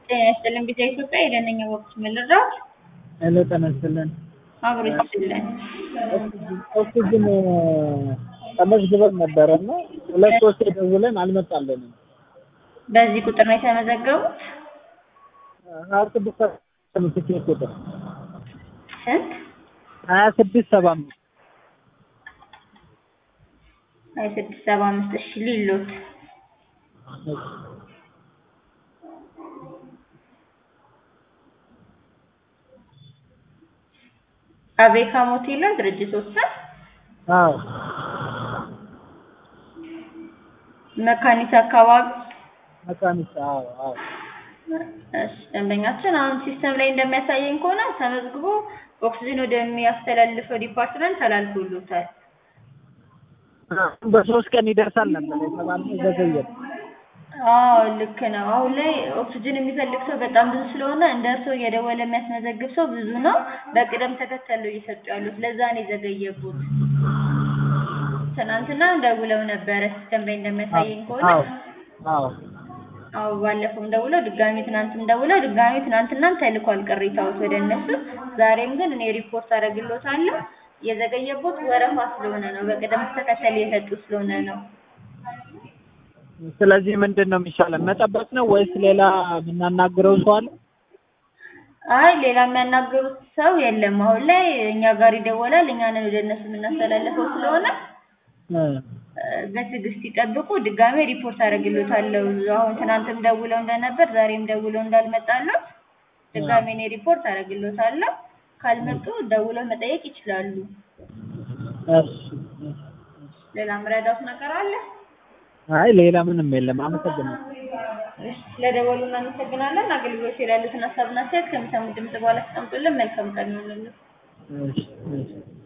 ጤና ይስጥልን ቢዛ ኢትዮጵያ የደነኛ ወቅት ምልራት ሄሎ ጤና ይስጥልን። አብሮ ይስጥልን። ኦክሲጅን ተመዝግበን ነበረ እና ሁለት ሶስት ደውለን አልመጣልንም። በዚህ ቁጥር ነው የተመዘገቡት? ሀያ ስድስት ትኬት ቁጥር ስንት? ሀያ ስድስት ሰባ አምስት ሀያ ስድስት ሰባ አምስት እሺ ሊሎት አቤካ ሞቴል ነው ድርጅቶች ስም አዎ መካኒት አካባቢ መካኒሳ አዎ አዎ እሺ ደንበኛችን አሁን ሲስተም ላይ እንደሚያሳየኝ ከሆነ ተመዝግቦ ኦክሲጅን ወደሚያስተላልፈው ዲፓርትመንት ተላልፎሎታል። በሶስት ቀን ይደርሳል ነበር የተባልነው ዘገየ። አዎ ልክ ነው። አሁን ላይ ኦክሲጅን የሚፈልግ ሰው በጣም ብዙ ስለሆነ እንደ እርስዎ እየደወለ የሚያስመዘግብ ሰው ብዙ ነው። በቅደም ተከተል ነው እየሰጡ ያሉት። ለዛ ነው የዘገየቡት። ትናንትና ደውለው ነበረ ሲስተም ላይ እንደሚያሳየኝ ከሆነ አዎ አዎ አዎ ባለፈውም ደውለው ድጋሚ ትናንትም ደውለው ድጋሚ ትናንትናም ተልኳል ቅሬታዎት ወደ እነሱ። ዛሬም ግን እኔ ሪፖርት አደርግሎታለሁ። የዘገየቦት ወረፋ ስለሆነ ነው፣ በቅደም ተከተል የሰጡ ስለሆነ ነው። ስለዚህ ምንድን ነው የሚሻለን? መጠበቅ ነው ወይስ ሌላ የምናናግረው ሰው አለ? አይ ሌላ የሚያናግሩት ሰው የለም። አሁን ላይ እኛ ጋር ይደወላል፣ እኛ ነን ወደ እነሱ የምናስተላልፈው ስለሆነ እ በትዕግስት ይጠብቁ። ድጋሜ ሪፖርት አደርግሎታለሁ። አሁን ትናንትም ደውለው እንደነበር ዛሬም ደውለው እንዳልመጣለት ድጋሜ እኔ ሪፖርት አደርግሎታለሁ። ካልመጡ ደውለው መጠየቅ ይችላሉ። እሺ እሺ። ሌላ ምረዳት ነገር አለ? አይ ሌላ ምንም የለም። አመሰግናለሁ። እሺ፣ ስለደወሉ እናመሰግናለን። አገልግሎት ላይ ያሉትን ሀሳብና አስተያየት ከሚሰሙት ድምጽ በኋላ አስቀምጡልን። መልካም ቀን ይሁንልን። እሺ እሺ